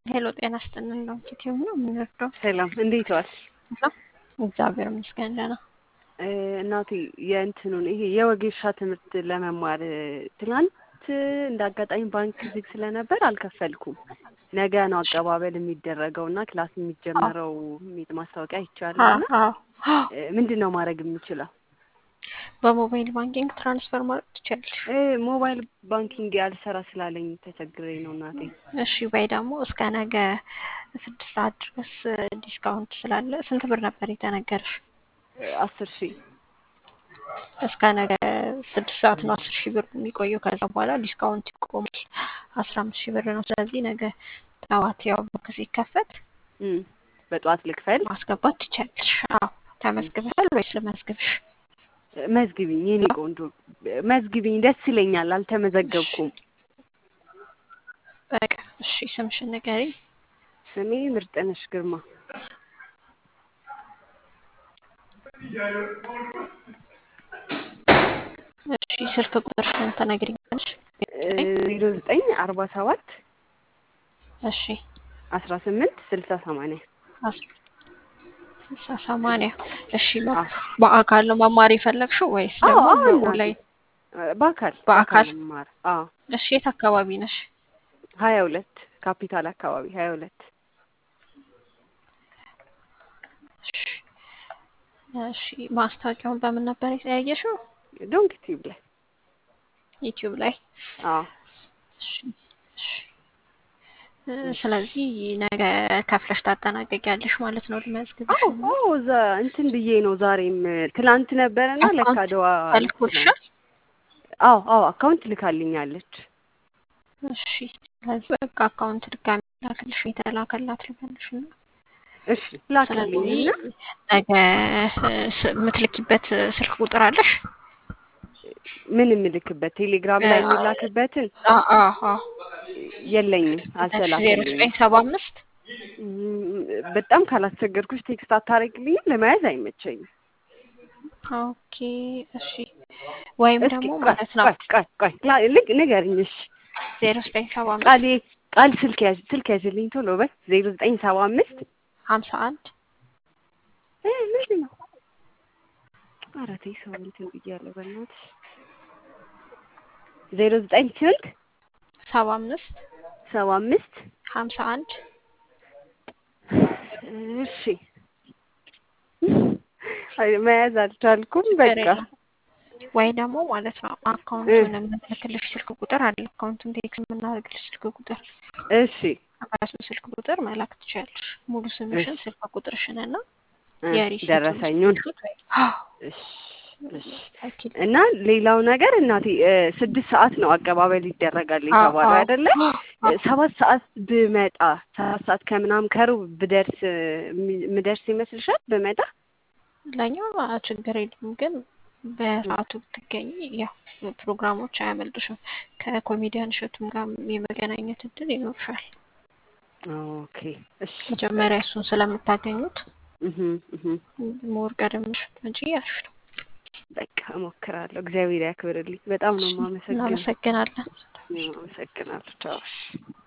ሄሎ ጤና ይስጥልን ነው ኪቲው ነው የምንወደው። ሰላም እንዴት ዋል? እግዚአብሔር ይመስገን ደህና። እናቴ የእንትኑን ይሄ የወጌሻ ትምህርት ለመማር ትናንት እንደ አጋጣሚ ባንክ ዝግ ስለነበር አልከፈልኩም። ነገ ነው አቀባበል የሚደረገው እና ክላስ የሚጀመረው የሚል ማስታወቂያ ይቻላል እና ምንድን ነው ማድረግ የምችለው? በሞባይል ባንኪንግ ትራንስፈር ማድረግ ትችላለሽ። ሞባይል ባንኪንግ ያልሰራ ስላለኝ ተቸግሬ ነው እናቴ። እሺ ወይ ደግሞ እስከ ነገ ስድስት ሰዓት ድረስ ዲስካውንት ስላለ ስንት ብር ነበር የተነገረሽ? አስር ሺህ እስከ ነገ ስድስት ሰዓት ነው አስር ሺህ ብር የሚቆየው። ከዛ በኋላ ዲስካውንት ይቆማል። አስራ አምስት ሺህ ብር ነው። ስለዚህ ነገ ጠዋት ያው ባንክ ሲከፈት በጠዋት ልክፈል ማስገባት ትችላለሽ። አዎ ተመዝግበሻል ወይስ ልመዝግብሽ? መዝግቢኝ የኔ ቆንጆ መዝግቢኝ፣ ደስ ይለኛል። አልተመዘገብኩም። በቃ እሺ፣ ስምሽን ንገሪኝ። ስሜ ምርጥነሽ ግርማ። እሺ፣ ስልክ ቁጥርሽን ትነግሪኛለሽ? ዜሮ ዘጠኝ አርባ ሰባት እሺ፣ አስራ ስምንት ስልሳ ሰማንያ ስልሳ ሰማንያ እሺ። በአካል ነው መማር የፈለግሽው ወይስ ደግሞ በኦንላይን? በአካል በአካል መማር። አዎ። እሺ፣ የት አካባቢ ነሽ? ሀያ ሁለት ካፒታል አካባቢ ሀያ ሁለት እሺ። ማስታወቂያውን በምን ነበር ያየሽው? ዶንክ ቲዩብ ላይ ዩቲዩብ ላይ። አዎ። እሺ፣ እሺ። ስለዚህ ነገ ከፍለሽ ታጠናቀቂያለሽ ማለት ነው። ልመዝግብሽ። አዎ አዎ፣ እዛ እንትን ብዬ ነው ዛሬም ትላንት ነበረና ለካ አድዋ ተልኮልሻል? አዎ አዎ፣ አካውንት ልካልኛለች። እሺ፣ ስለዚህ በቃ አካውንት ድጋሚ ላክልሽ የተላከላት ልበልሽ እና እሺ ላክልኝና ነገ የምትልኪበት ስልክ ቁጥር አለሽ? ምን የምልክበት ቴሌግራም ላይ የሚላክበትን የለኝም፣ ዜሮ አልተላከልኝም። ዘጠኝ ሰባ አምስት በጣም ካላስቸገርኩሽ ቴክስት አታረግልኝም? ለመያዝ አይመቸኝም። ኦኬ እሺ። ወይም እስኪ ደግሞ ቆይ ማለት ነው ቆይ ቆይ ቆይ ላ- ልግ ንገሪኝ። እሺ ዜሮ ዘጠኝ ሰባ አምስት ቃል ቃል ስልክ ያዥ ስልክ ያዥልኝ ቶሎ በይ። ዜሮ ዘጠኝ ሰባ አምስት ሀምሳ አንድ እ ምንድን ነው? ኧረ ተይ ሰው እንትን ብያለሁ በእናትሽ። ዜሮ ዘጠኝ ስንት ሰባ አምስት ሰባ አምስት ሀምሳ አንድ እሺ አይ መያዝ አልቻልኩም። በቃ ወይ ደግሞ ማለት ነው አካውንቱን የምንልክልሽ ስልክ ቁጥር አለ። አካውንቱን ቴክስ የምናደርግልሽ ስልክ ቁጥር እሺ በሱ ስልክ ቁጥር መላክ ትችያለሽ። ሙሉ ስምሽን፣ እሺ። ስልክ ቁጥርሽን እና እ የሪሲቱን ደረሰኙን ስክሪንሾት ወይ- እሺ እሺ ላኪልኝ። እና ሌላው ነገር እናቴ እ ስድስት ሰዓት ነው አቀባበል ይደረጋል የተባለው አዎ፣ አይደለ? አዎ። ሰባት ሰዓት ብመጣ ሰባት ሰዓት ከምናምን ከሩብ ብደርስ ም- ምደርስ ይመስልሻል? ብመጣ ለእኛ ችግር የለም ግን በሰዓቱ ብትገኝ ያው ፕሮግራሞች አያመልጡሽም። ከኮሜዲያን እሸቱም ጋር የመገናኘት እድል ይኖርሻል። ኦኬ እሺ መጀመሪያ እሱን ስለምታገኙት እህ እህ ሞር ቀደምሽ እንጂ ያልሽ ነው። በቃ እሞክራለሁ። እግዚአብሔር ያክብርልኝ። በጣም ነው የማመሰግነው። እናመሰግናለን። አመሰግናለሁ። ቻው።